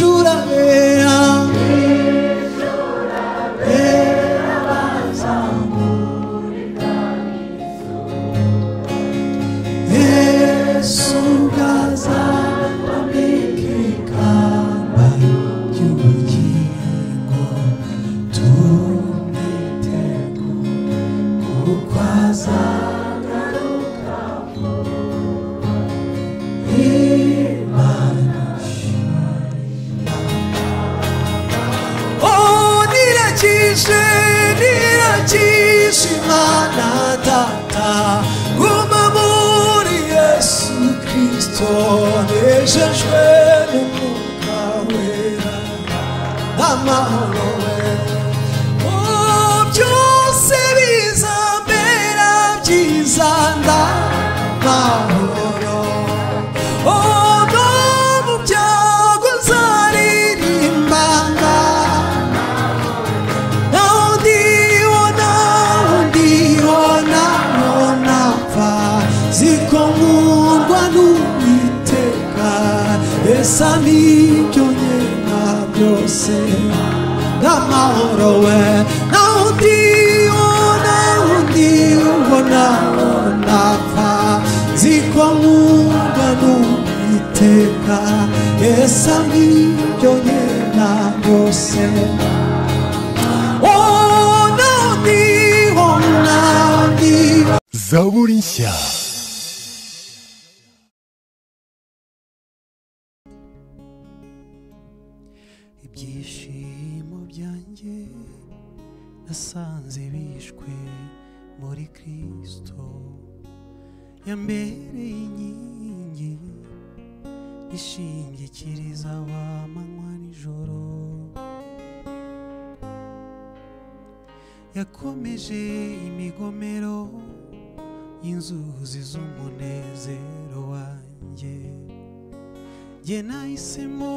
Vishurabea Oh, nirakije nirakije imana data guma muri yesu kirisito nejejwe n'umwuka wera amahoro we Oh, byose bizambera byiza ndamahoro Odo mu byago uzaririmbanga naho ndibona aho ndibona aho napfa ziko nkundwa n'uwiteka esa nibyo nyena byose n'amahoro we naho ndibona aho ndibona aho napfa ziko nkundwa n'uwiteka esa nibyo nyena byose Oh, no, ni, oh, no, ni. zaburi nshya ibyishimo byanjye nasanze bishwe muri kristo yambereye inkingi ishingikiriza abamanywa nijoro yakomeje imigomero y'inzuzi z'umunezero wanjye jye nahisemo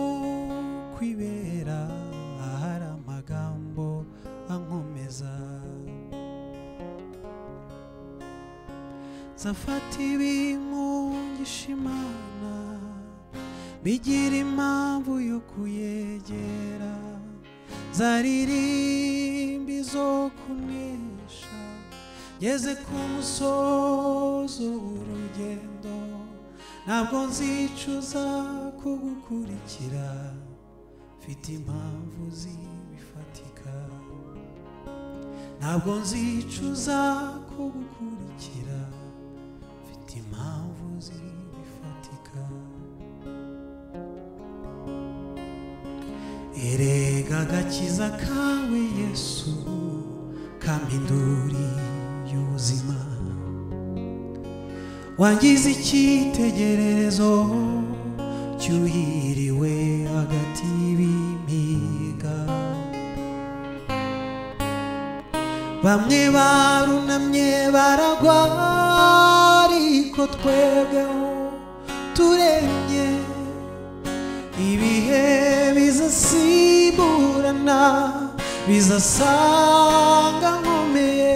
kwibera ahari amagambo ankomeza zafata ibimungisha imana bigira impamvu yo kuyegera zaririmba izo kunesha ngeze ku musozo w'urugendo ntabwo nzicuza kugukurikira mfite impamvu zibifatika ntabwo nzicuza kugukurikira mfite impamvu zibifatika erega agakiza kawe yesu kampinduri y'ubuzima wangize icyitegererezo cyuhiriwe hagati y'ibimiga bamwe barunamye baragwa ariko twebweho turembye ibihe bizasimburana bizasanga nkomeye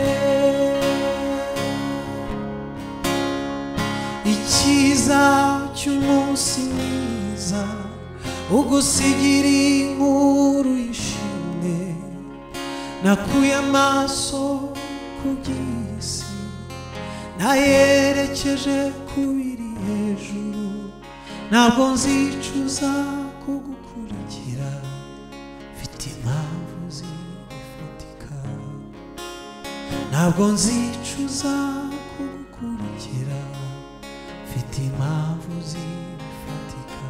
icyiza cy'umunsi mwiza ugusigira inkuru yishimye nakuye amaso ku by'isi nayerekeje ku biri hejuru ntabwo nzicuza kugukurikira mfite impamvu zifatika ntabwo nzicuza kugukurikira mfite impamvu zifatika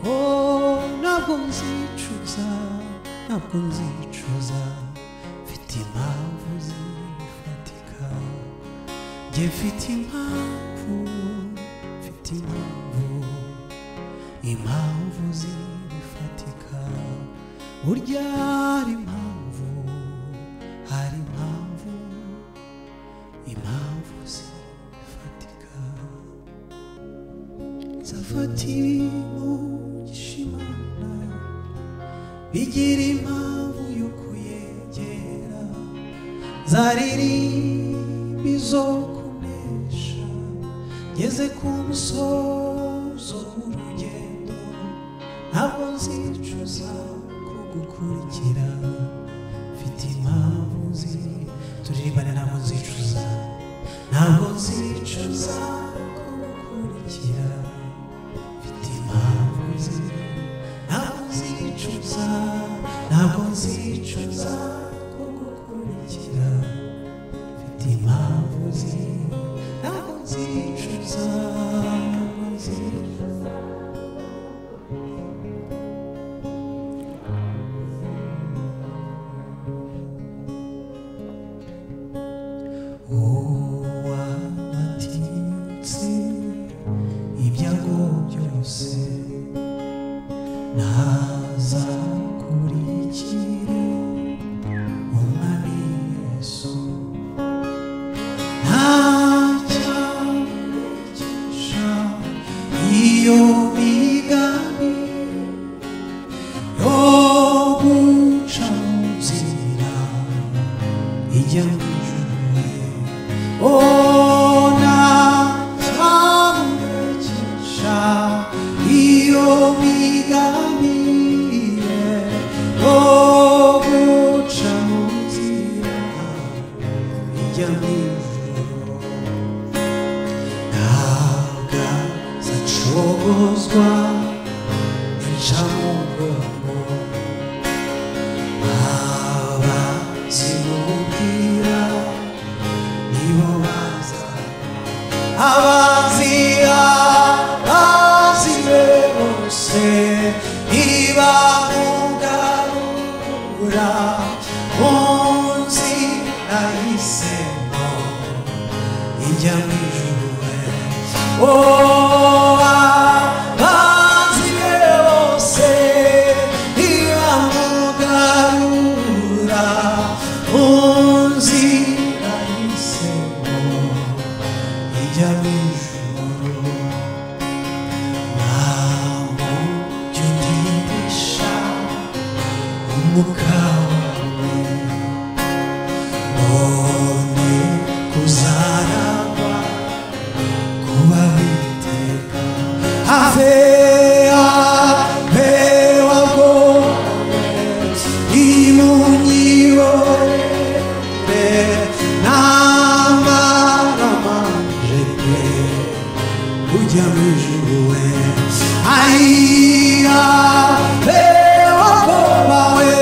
oh ntabwo nzicuza ntabwo nzicuza mfite impamvu zifatika Njye mfite impamvu mfite impamvu impamvu zifatika burya hari impamvu hari impamvu impamvu zifatika zafata ibimugisha imana bigira impamvu yo kuyegera zaririmba izo kunesha ngeze ku musozo w'urugendo ntabwo nzicuza kugukurikira mfite impamvu nzi turirimbane ntabwo nzicuza ntabwo nzicuza kugukurikira mfite impamvu nzi ntabwo nzicuza ntabwo nzicuza kugukurikira mfite impamvu nzi ntabwo nzicuza ntabwo nzicuza uwamatitse ibyago byose ntazakurikire umwami yesu ntacyamukisha iyo migani yo guca mu nzira ijya mu ijuru ona cyamukisha iyo biganiye o guca mu nzira ijya mu ijuru ntabwo azacogozwa incamugongo aba zimubwira nibo baza abanzi abazibe bose ntibamugarura mu nzi nahisemo ijya mu ijuru we o abanzi be bose ntibamugarura mu nzira y'isemo ijya mu ijuru ntabwo jya utirisha umwuka wawe none kuzarangwa kuba witeka have habe wabwo imunyibore n'amaramanje pe ujya mu ijuru we ayiya be wabwo bawe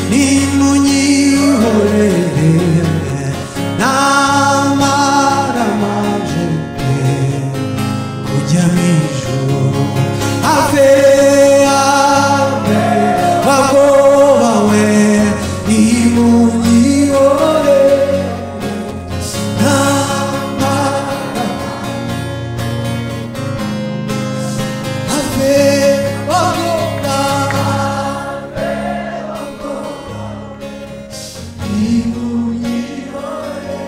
nimunyihorere n'amaramanje pe kujya mu ijuru ave ave bagobawe nimunyihore n'amara ave bagobawe nimunyihore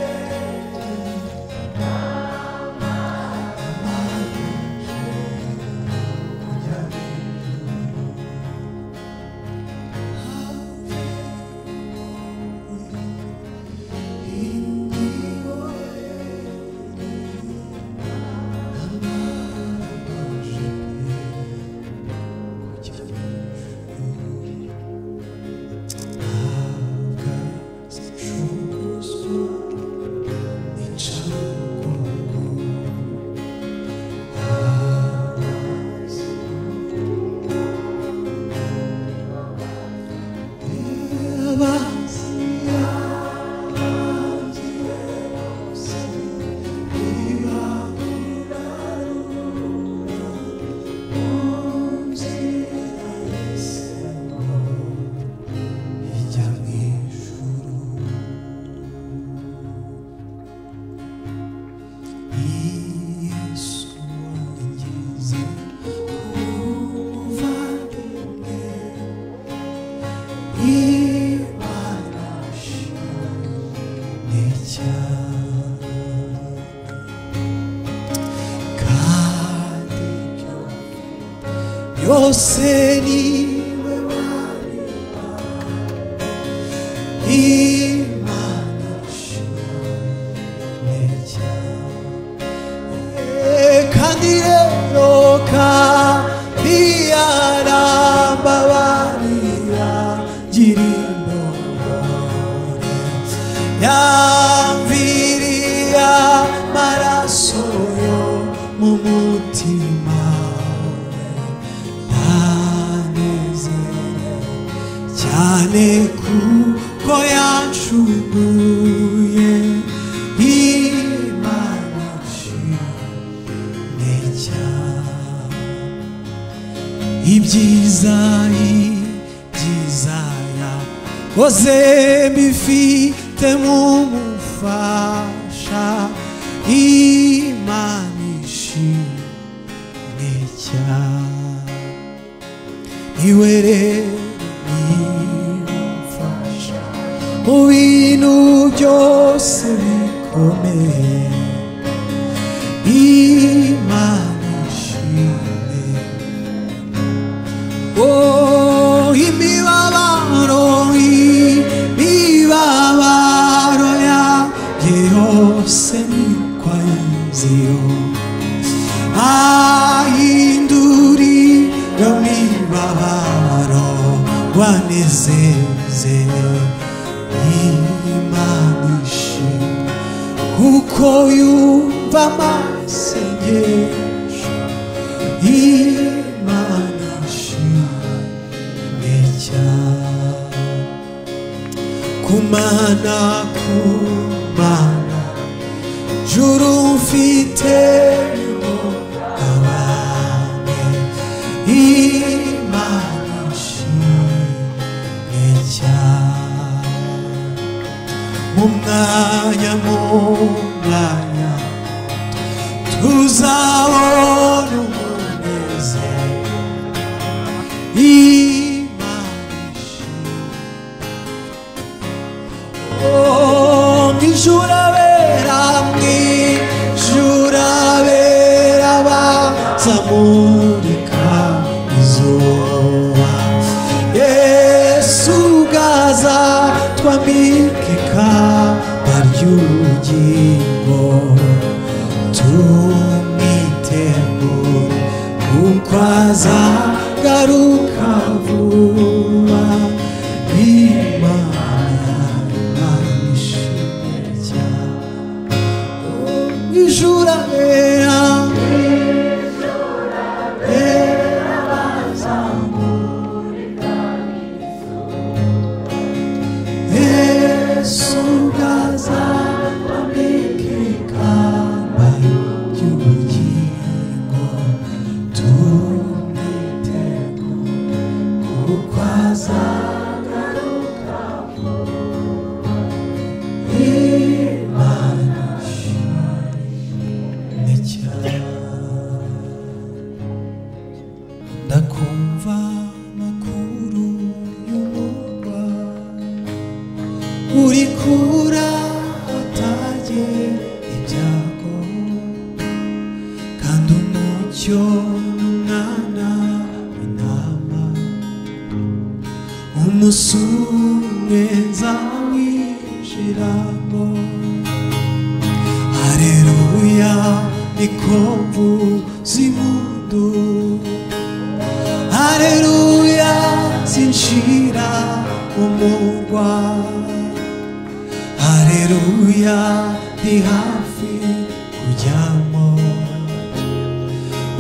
yose niwe wari imana ishimwe cyane kandi rero kandi 내 구거야 주의 희망하신 내 자. Ibdizai, Dizaia, você me fita mumu faixa e manishi necha e uere faixa o hino de me comer e manishi necha Oh, y mi babaro, y mi babaro ya, yo sé mi cualzio. Ay, induri, yo mi babaro, guanezeze, y manishi, kukoyu, vamasenye, imanashi. 내자 구마나 구마나 주름피테 가와네 이마나시 내자 몸나야 몸나야 두사오는 내세 이마시 오, 니 주라베라, 니 주라베라, 바, 사모리카, 이소아. 예수 가자, 투아미케카, 바리유지고, 투미테고, 우과자, 가루카부아, 이마나, 이시자. mi jurará ndakumva amakuru y'umurwa uri kurataye ibyago kandi umucyo n'umwana w'intama umunsi umwe nzamwinjiramo Aleluia, me conduz imundo. Aleluia, sentirá o morguá. Aleluia, de rafi, cuyamo.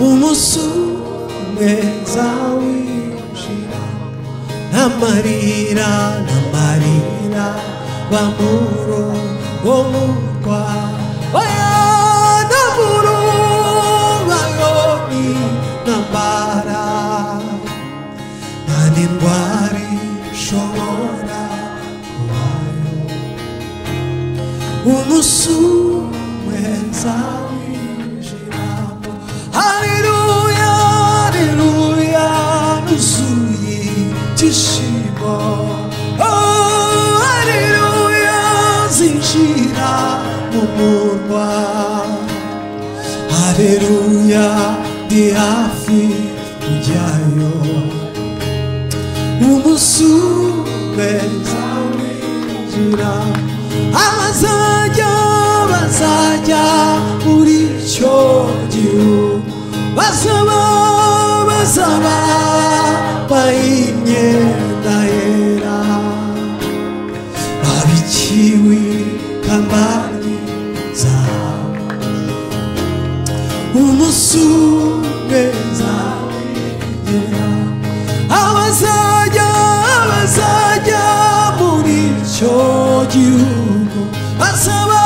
O moço, mezau e giramo. Namarira, namarira, vamuro, omukwa. Oya, namuru, ayomi, nambara. Nanimwari, shomora, kuwayo. Umusu, mwezawi, giramo. Aleluya, aleluya, nuzuye ibyishimo. Oh, aleluya, zinjira mu murwa. Aleluya, ndi hafi kujyayo. Umusume zawinjira. Abazajya bazajya muri icyo gihugu basaba basaba bayimyenda yera babikiwe kambani zabo umusugeza abazajya abazajya gihugu basaba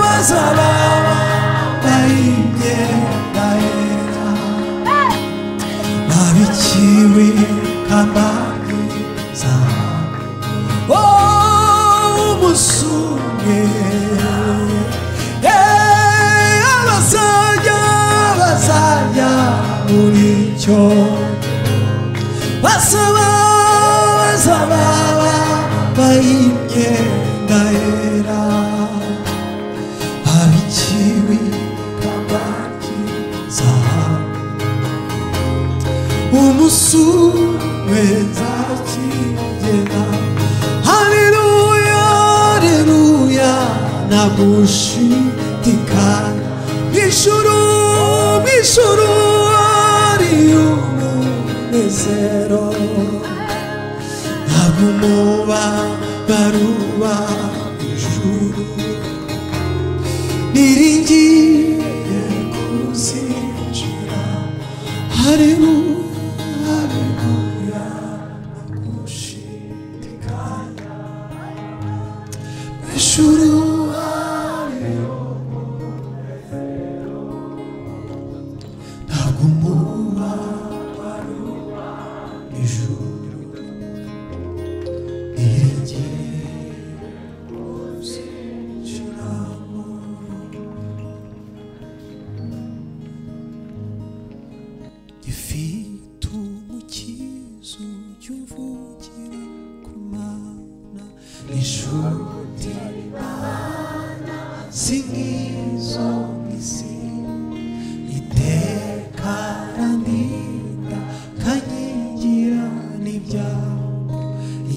basaba bayibye bahera babikiwe kabake zahabu Oh, umusunge Eh, abasajya bazajya muri cyo basaba basaba bayimye ndahera babikiwe kabaki zahabu umusubiza kigera haleluya haleluya nagushidikanya mw'ijuru mw'ijuru ari umunezero ntabwo umuba baruba ijuru niringiye kuzinjira haleluya haleluya nagushidikanya mw'ijuru ari ntabwo umuba baruba ijuru niringiye kuzinjiramo gifite umukizo cy'uvugira ku mana inshuti si nk'izo mw'isi iteka randinda kanyigira n'ibyago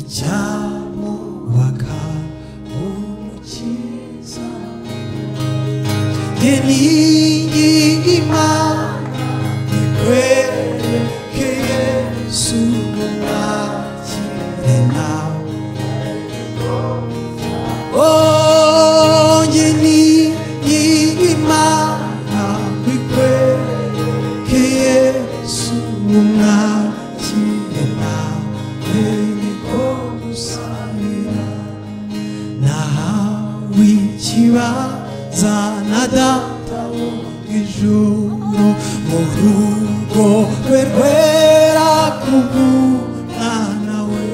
icyamubaka umukiza njye ningi imana Kweke Yesu mwakire nawe Onye ni imana Kweke Yesu mwakire nawe Niko gusanira nahawe ikibaza na data wo ijuru mu rugo rwe rwera kubw'umwana we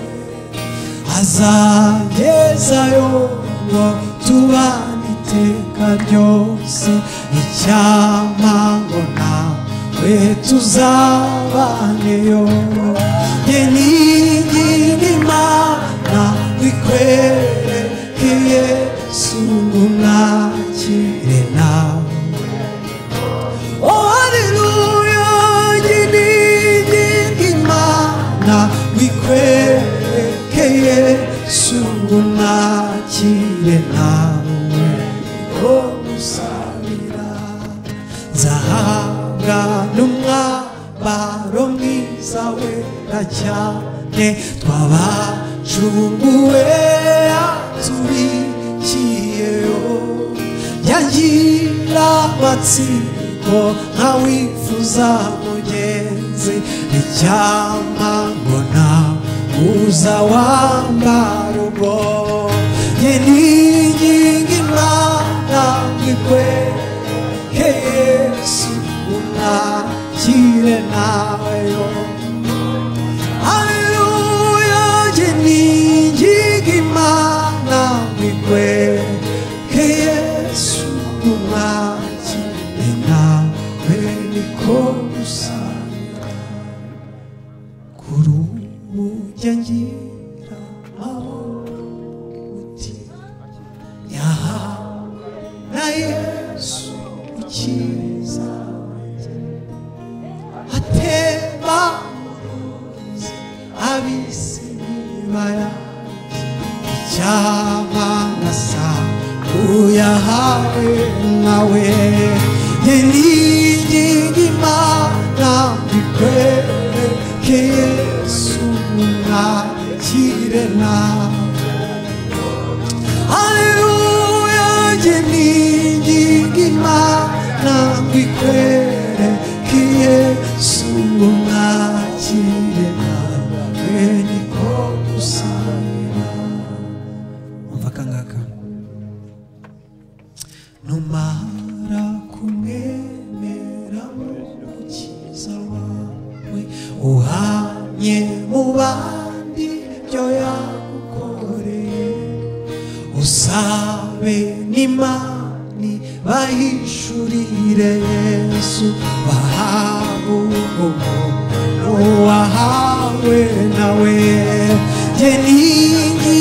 azagezayo ngo tubane iteka ryose icyama ngo nawe tuzabaneyo njye ningira imana bikwereke yesu ngo mwakire nawe Oh, hallelujah, yiningi imana wikwerekeye sungumwakire nawe ko gusabira nzahabwa n'umwambaro mwiza wera cyane twabacunguwe atubikiyeyo yagira amatsiko nkawifuza mugenzi icyampa ngo nta uza wambara ubwo njye ninginga imana ngikwereke yesu unakire naweyo haleluya njye ninginga imana ngikwereke yesu unakire nawe niko gusanga kuri ubu njya ngira amahoro mutima yahawe na yesu ukiza atema uruzi abisi nibaya icyama nasa uyahawe nawe yeniginga imana bikwereke yesu mwakire nawe Haleluya njye ninginga imana bikwereke yesu mwakire nawe niko gusangira umva kandi uhanye mu bandi byo yagukoreye usabe n'imani bahishurire yesu bahabu umuntu wahawe nawe jye ninginga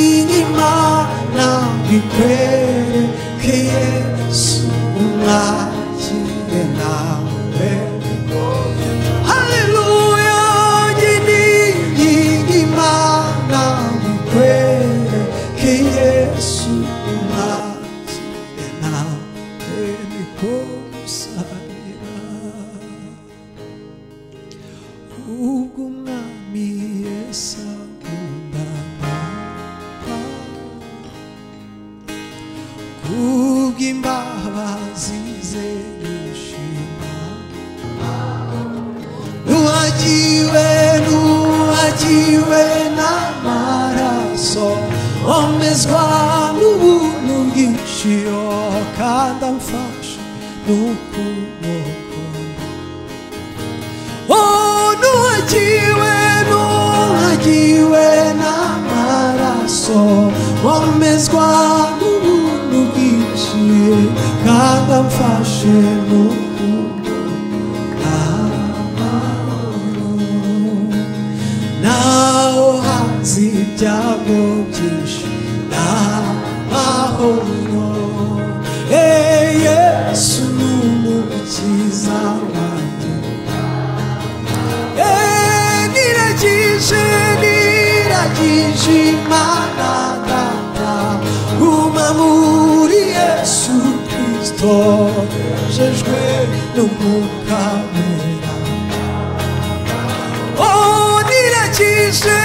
imana bikwereke yesu umwakire nawe Haleluya yiningi imana mukwere ke Yesu umwazi nawe nikumusabira ubwo umwami Yesu akunda kubw'imbabazi ze nishima nuwagiwe nuwagiwe n'amaraso omezwa n'ubuntu bwinshi oh, kandi amfashe n'ukuboko Oh, nuhagiwe nuhagiwe n'amaraso omezwa n'ubuntu bwinshi kandi amfashe n'ukuboko naho hanze ibyago byinshi n'amahoro Eh, yesu ni umukiza wanjye Eh, niragije niragije imana data guma muri yesu kristo jejwe n'umwuka wera Oh, niragije,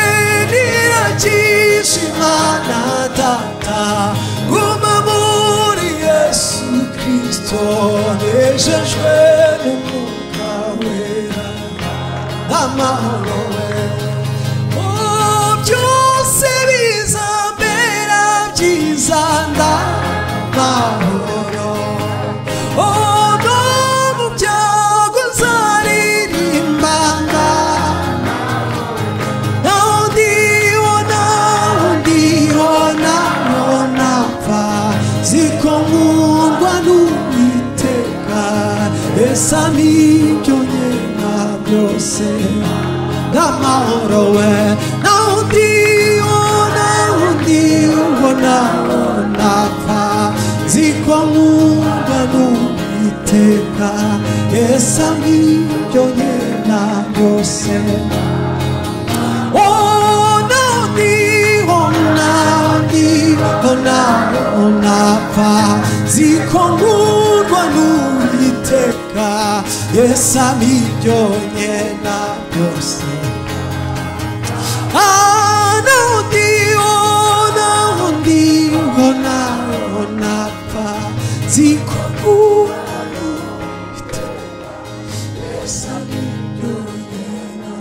niragije Imana Data, guma muri Yesu Kristo, nejejwe n'umwuka wera n'amahoro wera. Oh, byose bizambera byiza ndamahoro. Oh, no mu byago nzaririmba ndamahoro. Now ndi wona, ndi wona, wona pfa, ziko ngungwa n'Uwiteka, esa n'ibyo nkeka byose n'amahoro we naho ndi wona, ndi wona, wona pfa, ziko ngungwa n'Uwiteka, esa n'ibyo nkeka byose Oh, no, ni, oh, na, ni, oh, na, oh, na, pa. Zikongurwa n'Uwiteka, Yesu abiryonye na byose. Ah, no, ni, oh, na, oh, ni, oh, na, oh, na, pa. Zikongurwa n'Uwiteka, Yesu abiryonye na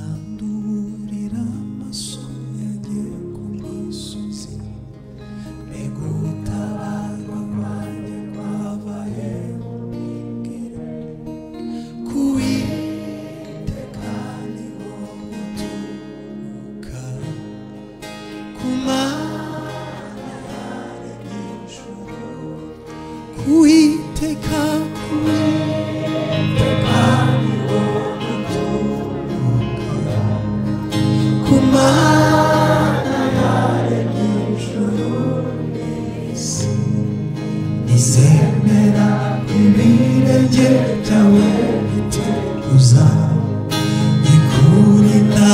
Manandurira amaso yanjye ku misozi Megutabarwa kwanjye kwava hejuru Kuwiteka niho guturuka Ku Mana yaremye ijuru Kuwiteka Kuwiteka niho guturuka Ku Mana yaremye ijuru n'isi nizemera ibirenge byawe biteguza ikurinda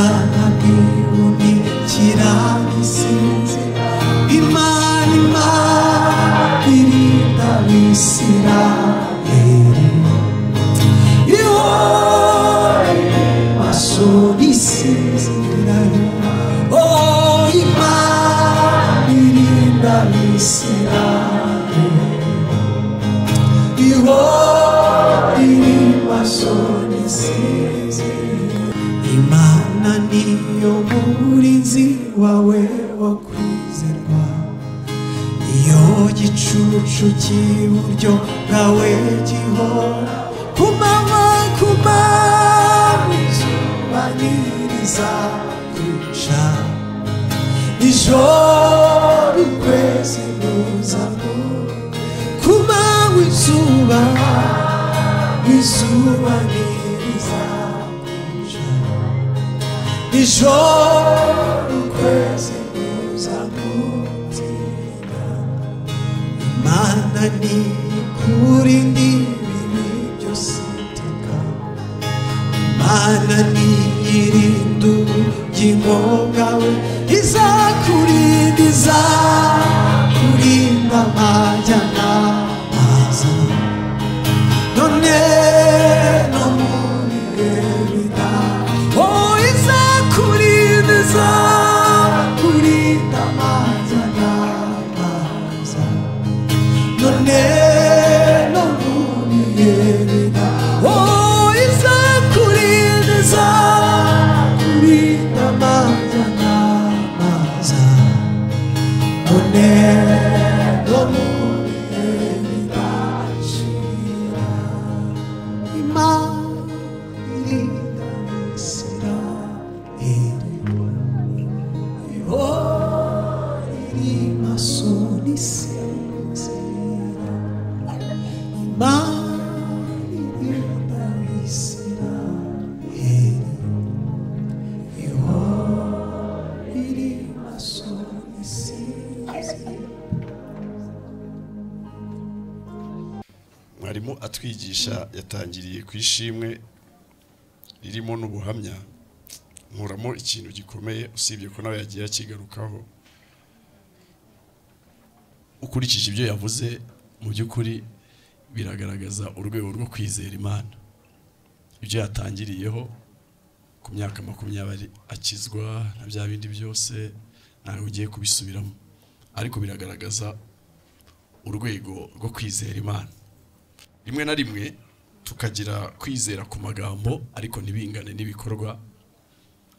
ntiwunikira isinzi imana imana irinda abisirayeli ihora niyo murinzi wawe wo kwizerwa iyo gicucu cy'iburyo bwawe gihora ku manywa ku manywa nyiriza kwica ijoro ukwezi nuzamo ku manywa izuba izuba nyiriza kwica ijoro ukwezi kuzamutinda imana ni kuri ndi ibintu byose iteka imana ni irinda ubugingo bwawe izakurinda izakurinda amajyana aza none no muri ebida oh izakurinda izakurinda amajyana aza none no muri ebida oh izakurinda izakurinda amajyana aza none no muri ebida shira imarida sira eri ori masoni sira imarida sira eri ori masoni sira mwarimu atwigisha yatangiriye ku ishimwe ririmo n'ubuhamya nkuramo ikintu gikomeye usibye ko nawe yagiye akigarukaho ukurikije ibyo yavuze mu by'ukuri biragaragaza urwego rwo kwizera imana ibyo yatangiriyeho ku myaka makumyabiri akizwa na bya bindi byose ntawe ugiye kubisubiramo ariko biragaragaza urwego rwo kwizera imana rimwe na rimwe tukagira kwizera ku magambo ariko ntibingane n'ibikorwa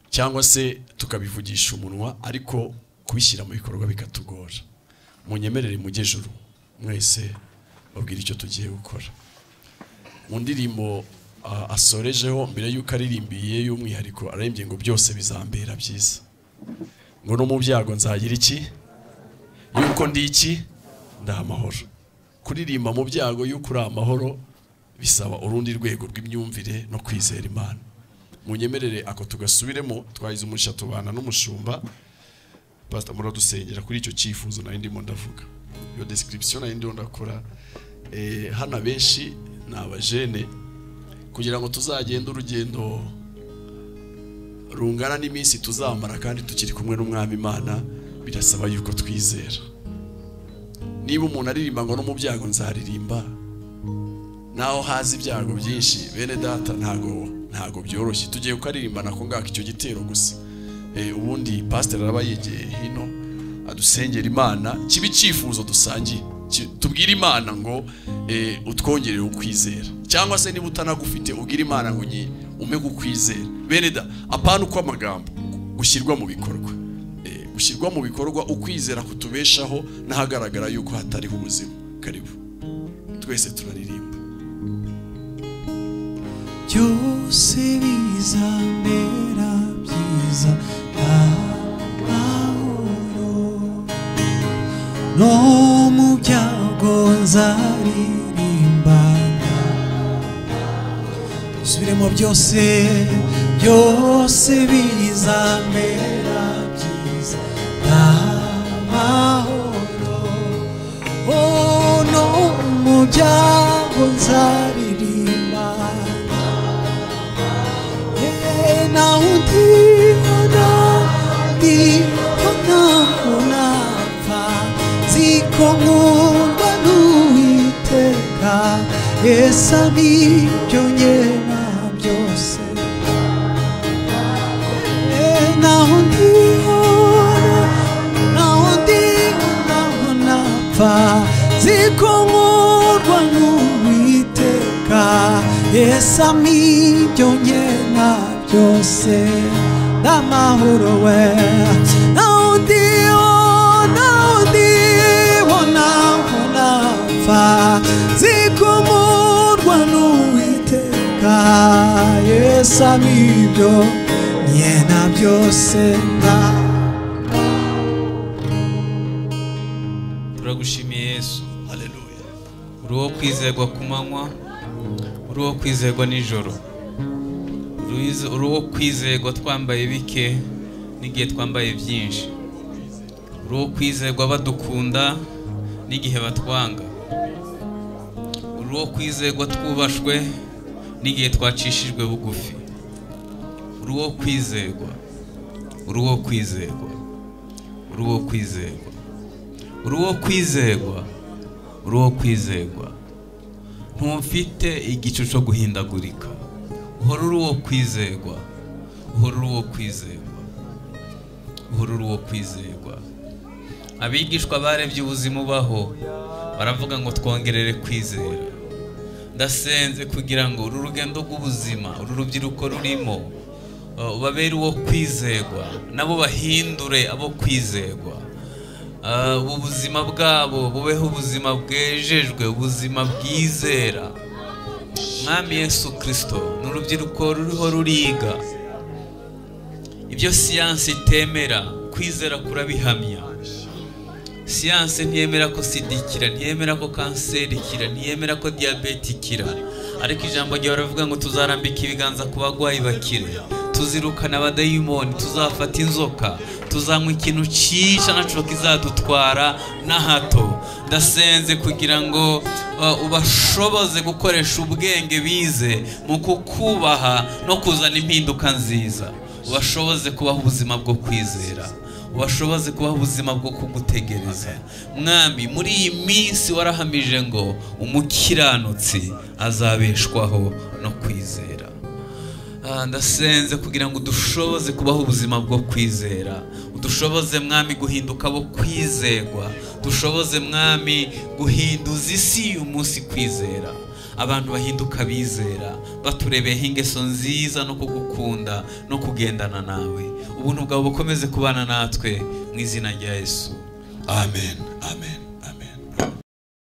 cyangwa se tukabivugisha umunwa ariko kubishyira mu bikorwa bikatugora munyemerere mu juru mwese babwire icyo tugiye gukora mu ndirimbo ah, asorejeho mbere y'uko aririmbiye y'umwihariko ararembye ngo byose bizambera byiza ngo no mu byago nzagira iki yuko ndi iki ndi amahoro kuririmba mu byago y'uko uri amahoro bisaba urundi rwego rw'imyumvire no kwizera imana munyemerere ako tugasubiremo twahize umugisha tubana n'umushumba pasita muradusengera kuri icyo cyifuzo nari ndimo ndavuga iyo description nari ndimo ndakora Eh, hano abenshi ni abajene kugira ngo tuzagende urugendo rungana n'iminsi tuzamara kandi tukiri kumwe n'umwami imana birasaba yuko twizera niba umuntu aririmba ngo no mu byago nzaririmba naho hazi ibyago byinshi bene data ntago ntago byoroshye tugiye kukaririmba nako ngako icyo gitero gusa Eh, ubundi pasiteri araba yegeye hino adusengera imana kibe icyifuzo dusangiye Ki- tubwire imana ngo eh, utwongerere ukwizera cyangwa se niba utanagufite ubwire imana ngo nyi ume kukwizera bene da apana uko amagambo gushyirwa mu bikorwa Eh, gushyirwa mu bikorwa ukwizera kutubeshaho n'ahagaragara yuko hatariho ubuzima karibu twese turaririmba byose bizamera byiza amahoro no mu byago nzaririmba bisubiremo byose byose bizamera byiza amahoro oh no mu byago nzaririmba na undiona ndiona unapfa ziko nkundwa n'uwiteka esa nibyo nyena byose naho ndihora naho ndihora naho napfa ziko nkundwa n'uwiteka esa nibyo nyena byose n'amahoro we ntawundi ubona undi ubona ubona mfa zikomorwa n'uwiteka yesu abibyo nye na byose nta turagushimiye yesu haleluya uri uwo kwizerwa ku manywa uri uwo kwizerwa nijoro Uri- uri uwo kwizerwa twambaye bike n'igihe twambaye byinshi uri uwo kwizerwa badukunda n'igihe batwanga uri uwo kwizerwa twubashwe n'igihe twacishijwe bugufi uri uwo kwizerwa uri uwo kwizerwa uri uwo kwizerwa uri uwo kwizerwa uri uwo kwizerwa ntumfite igicu cyo guhindagurika uhora uri uwo kwizerwa uhora uri uwo kwizerwa uhora uri uwo kwizerwa abigishwa barebye ubuzima ubaho baravuga ngo twongerere kwizera ndasenze kugira ngo uru rugendo rw'ubuzima uru rubyiruko rurimo uh, babere uwo kwizerwa nabo bahindure abo kwizerwa Ah, ubu buzima bwabo bubeho ubuzima bwejejwe ubuzima bwizera mwami yesu kirisito ni urubyiruko ruriho ruriga ibyo siyansi itemera kwizera kurabihamya siyansi ntiyemera ko sida ikira ntiyemera ko kanseri ikira ntiyemera ko diyabete ikira ariko ijambo ryawe rivuga ngo tuzarambika ibiganza ku barwayi bakire tuzirukana abadayimoni tuzafata inzoka tuzanywa ikintu cyica nacyo kizadutwara na hato ndasenze kugira ngo uh, ubashoboze gukoresha ubwenge bize mu kukubaha no kuzana impinduka nziza ubashoboze kubaha ubuzima bwo kwizera ubashoboze kubaho ubuzima bwo kugutegereza mwami muri iyi minsi warahamije ngo umukiranutsi azabeshwaho no kwizera Ah, ndasenze kugira ngo udushoboze kubaho ubuzima bwo kwizera udushoboze mwami guhinduka abo kwizerwa dushoboze mwami guhinduza isi y'umunsi kwizera abantu bahinduka bizera baturebeyeho ingeso nziza no kugukunda no kugendana nawe ubuntu bwawe bukomeze kubana natwe mu izina rya yesu amen amen